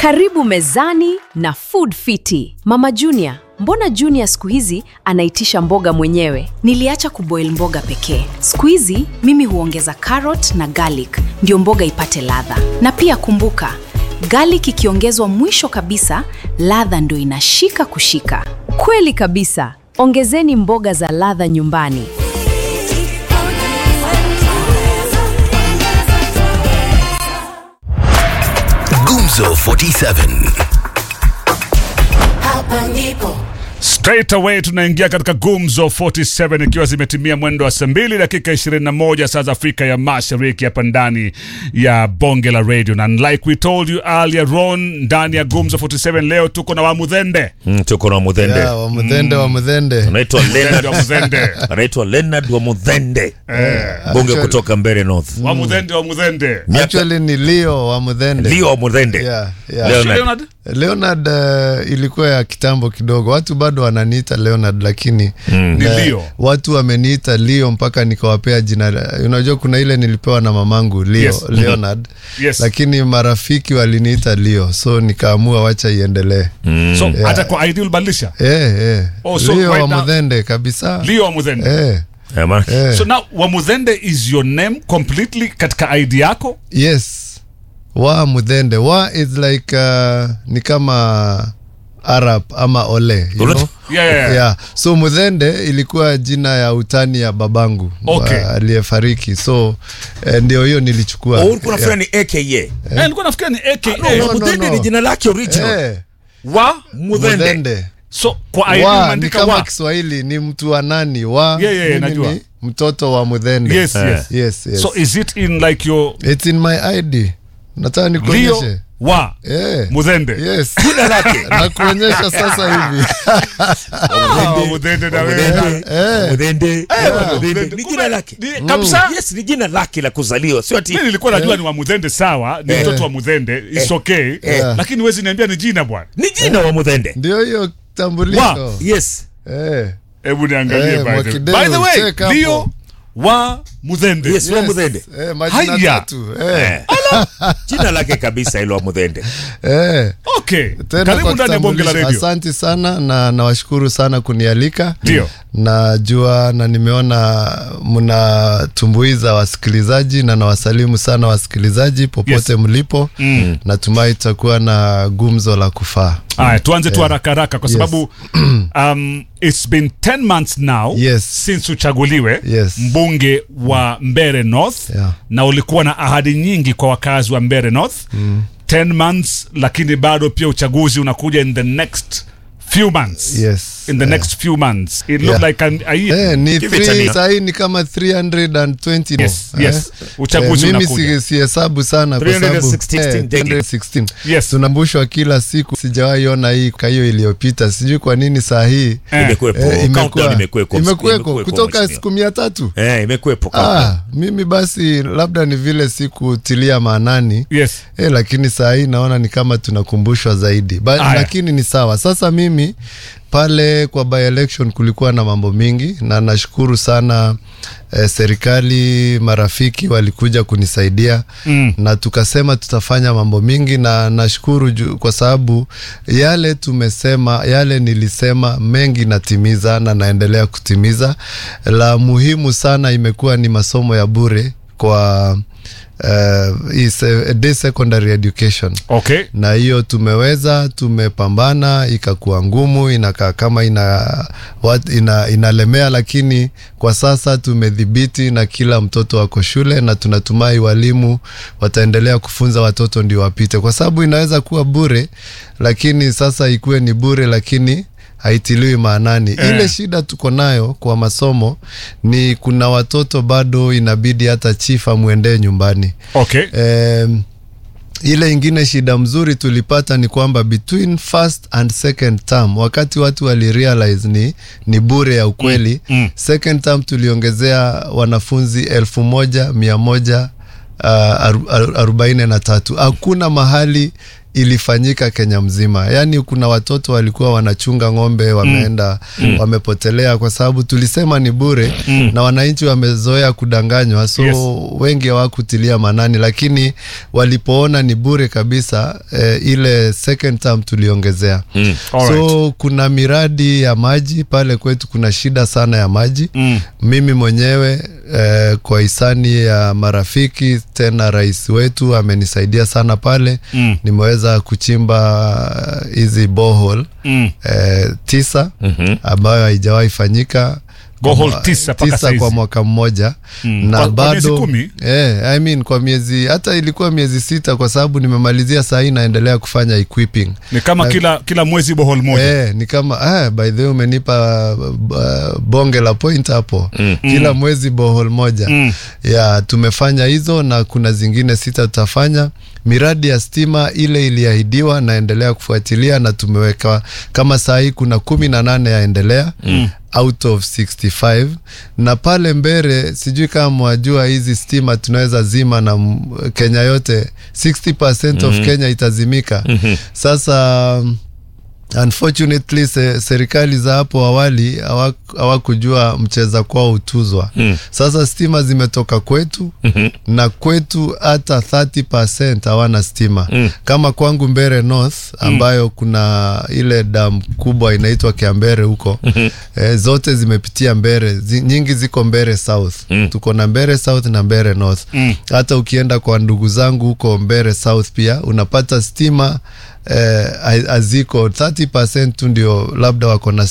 Karibu mezani na Food Fiti. Mama Junior, mbona Junior siku hizi anaitisha mboga mwenyewe? Niliacha kuboil mboga pekee. Siku hizi mimi huongeza carrot na garlic ndio mboga ipate ladha. Na pia kumbuka, garlic ikiongezwa mwisho kabisa, ladha ndio inashika kushika. Kweli kabisa. Ongezeni mboga za ladha nyumbani. Gumzo 47. Hapa ndipo Straight away tunaingia katika Gumzo 47 ikiwa zimetimia mwendo wa saa mbili dakika 21 saa za Afrika ya Mashariki hapa ndani ya bonge la radio, na like we told you earlier on, ndani ya Gumzo 47 leo tuko na Wamudhende Mm, tuko na Mudhende Ya, wa mudhende wa mudhende anaitwa Leonard wa Mudhende anaitwa Leonard wa Mudhende bunge Actually- kutoka Mbere North Wamudhende Wamudhende actually ni leo wa mudhende Leo wa Mudhende Yeah, yeah. Leonard. Leonard? Leonard uh, ilikuwa ya kitambo kidogo, watu bado wananiita Leonard, lakini Ni eh, Leo. watu wameniita Leo mpaka nikawapea jina. la- Unajua kuna ile nilipewa na mamangu Leo, Yes. Leonard Yes. lakini marafiki waliniita Leo, so nikaamua wacha iendelee. So hata kwa ID ulibadilisha Eh, eh. Oh, so Leo right wa now- mudhende kabisa. Leo Wamudhende Eh, Eh, man. eh. So now Wamudhende is your name completely katika ID yako Yes. Wa mudhende. Wa is like uh, ni kama Arab ama ole, you Ule- know? Yeah, yeah, yeah. Yeah. So mudhende ilikuwa jina ya utani ya babangu Okay. wa- aliyefariki. So eh, ndio hiyo nilichukua. Oh, ulikuwa unafikiri ni AKA Eh, nilikuwa nafikiria ni AKA no, no, wa Mudhende no. ni jina lake original Eh, wa Mudhende mudhende. so kwa ID Wa ni umeandika kama wa Kiswahili ni mtu wa nani? Wa Yeah, yeah, yeah, mimi najua. ni mtoto wa mudhende. yes yes Yes, yes. so is it in like your It's in my ID. Nataka Leo nikuonyeshe. wa Eh. Mudhende Yes. jina lake Nakuonyesha sasa hivi. Ah, Mudhende na wewe Mudhende Mudhende Mudhende. Mudhende ni jina lake Ni- kabisa yes ni jina lake la kuzaliwa sio ati mimi nilikuwa najua ni wa Mudhende sawa ni mtoto wa Mudhende it's okay lakini huwezi niambia ni jina bwana ni jina wa Mudhende Ndio hiyo tambulisho. Wa. yes Eh. hebu niangalie Eh, by the way Mwakideu, by the way check hapo. Leo wa Mudhende yes wa Mudhende Eh, majina Haya. tatu. Eh. jina lake kabisa ilo wa Mudhende Eh. okay Tena karibu kwa ndani ya bonge la kitambulisho. radio Asante sana na nawashukuru sana kunialika. Ndio. Najua na nimeona mnatumbuiza wasikilizaji na nawasalimu sana wasikilizaji popote Yes. mlipo. Natumai tutakuwa na gumzo la kufaa. Aya, tuanze tu haraka haraka kwa Yes. sababu um, it's been 10 months now Yes. since uchaguliwe Yes. mbunge wa Mbere North Yeah. na ulikuwa na ahadi nyingi kwa wakazi wa Mbere North 10 months, lakini bado pia uchaguzi unakuja in the next few months Yes. in the Yeah. next few months it looked Yeah. like an, a year. Eh, ni Give it three- a year. sahi ni kama 320 no. Yes, yes. Uchaguzi mimi unakuja. si- sihesabu sana kwa sababu 316 eh, days. 316. Yes. tunambushwa kila siku sijawahi ona hii kwa hiyo iliyopita sijui kwa nini saa hii Eh. imekuwepo eh, countdown imekuwa- imekuwepo imekuweko kutoka mheshimiwa. siku mia tatu eh imekuwepo countdown. ah, mimi basi labda ni vile sikutilia maanani Yes. Eh, lakini saa hii naona ni kama tunakumbushwa zaidi ba, Aya. lakini ni sawa sasa mimi pale kwa by election kulikuwa na mambo mingi na nashukuru sana eh, serikali marafiki walikuja kunisaidia Mm. na tukasema tutafanya mambo mingi na nashukuru ju- kwa sababu yale tumesema yale nilisema mengi natimiza na naendelea kutimiza la muhimu sana imekuwa ni masomo ya bure kwa uh, hii se- day secondary education Okay. na hiyo tumeweza tumepambana ikakuwa ngumu inakaa kama ina, wat, ina inalemea lakini kwa sasa tumedhibiti na kila mtoto wako shule na tunatumai walimu wataendelea kufunza watoto ndio wapite kwa sababu inaweza kuwa bure lakini sasa ikuwe ni bure lakini haitiliwi maanani Eh. ile shida tuko nayo kwa masomo ni kuna watoto bado inabidi hata chief amwendee nyumbani Okay. Em, ile ingine shida mzuri tulipata ni kwamba between first and second term wakati watu walirealize ni, ni bure ya ukweli Mm, mm. second term tuliongezea wanafunzi elfu moja mia moja uh, aru- aru- arobaini na tatu hakuna mahali ilifanyika Kenya mzima. Yaani kuna watoto walikuwa wanachunga ng'ombe wameenda mm. wamepotelea kwa sababu tulisema ni bure mm. na wananchi wamezoea kudanganywa, so Yes. wengi hawakutilia manani, lakini walipoona ni bure kabisa eh, ile second term tuliongezea Mm. Alright. so kuna miradi ya maji pale kwetu, kuna shida sana ya maji Mm. mimi mwenyewe eh, kwa hisani ya marafiki tena rais wetu amenisaidia sana pale Mm. nimeweza kuchimba hizi bohol Mm. eh, tisa Mhm. ambayo haijawahi fanyika Bohol Kwa- tisa mpaka tisa saizi. kwa mwaka mmoja Mm. na Kwa- kwa miezi bado kumi? eh, I mean, kwa miezi hata ilikuwa miezi sita kwa sababu nimemalizia saa hii naendelea kufanya equipping ni kama kila kila mwezi bohol moja Eh, ni kama ah, by the way umenipa uh, bonge la point hapo mm. kila mwezi bohol moja Mm. ya tumefanya hizo na kuna zingine sita tutafanya miradi ya stima ile iliahidiwa naendelea kufuatilia na tumeweka kama saa hii kuna kumi na nane yaendelea mm out of 65 na pale mbele sijui kama mwajua hizi stima tunaweza zima na m- kenya yote 60 of kenya itazimika sasa unfortunately se, serikali za hapo awali hawa- hawakujua mcheza kwao utuzwa mm. sasa stima zimetoka kwetu mm-hmm. na kwetu hata 30 hawana stima mm. kama kwangu mbere north ambayo mm. kuna ile dam kubwa inaitwa kiambere huko mm-hmm. eh, zote zimepitia mbere zi, nyingi ziko mbere south mm. tuko na mbere south na mbere north mm. hata ukienda kwa ndugu zangu huko mbere south pia unapata stima eh, haziko 30 tu ndio labda wako na